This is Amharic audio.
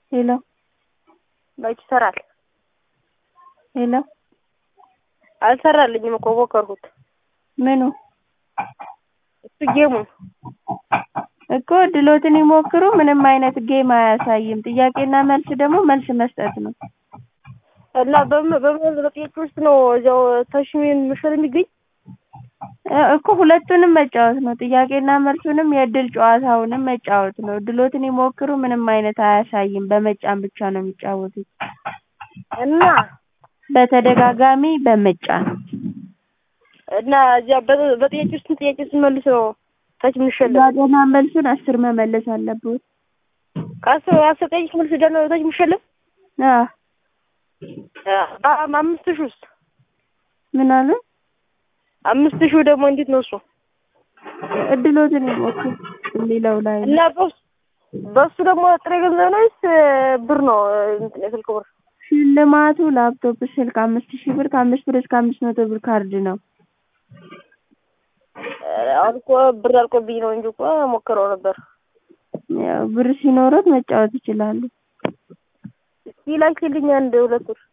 ሄሎ መች ይሰራል? ሄሎ አልሰራልኝም እኮ ሞከርኩት። ምኑ እሱ ጌሙ እኮ ድሎትን ይሞክሩ። ምንም አይነት ጌም አያሳይም። ጥያቄና መልስ ደግሞ መልስ መስጠት ነው። እና በምን በምን በጥያቄ ውስጥ ነው እዚያው ተሽሚን ምሽል የሚገኝ እ እኮ ሁለቱንም መጫወት ነው። ጥያቄና መልሱንም የእድል ጨዋታውንም መጫወት ነው። ድሎትን ይሞክሩ ምንም አይነት አያሳይም። በመጫን ብቻ ነው የሚጫወቱት። እና በተደጋጋሚ በመጫን እና እዚያ በ- በጥያቄ ውስጥ ጥያቄ ስንመልስ ነው ታች የምንሸለም። ጥያቄና መልሱን አስር መመለስ አለብዎት። ከአስር አስር ጥያቄ መልስ ደግሞ ታች የምንሸለም አዎ አምስት ሺህ ውስጥ ምን አሉ? አምስት ሺህ ደግሞ እንዴት ነው እሱ? እድሎትን ይሞክሩ የሚለው ላይ ነው። እና በሱ በሱ ደግሞ ጥሬ ገንዘብ ነው ወይስ ብር ነው? እንትን የስልክ ብር ሽልማቱ ላፕቶፕ፣ ስልክ አምስት ሺህ ብር ከአምስት ብር እስከ አምስት መቶ ብር ካርድ ነው። አሁን እኮ ብር አልቆብኝ ነው እንጂ እኮ ሞክረው ነበር። ያው ብር ሲኖሮት መጫወት ይችላሉ። እስኪ ላኪልኝ አንድ ሁለት ብር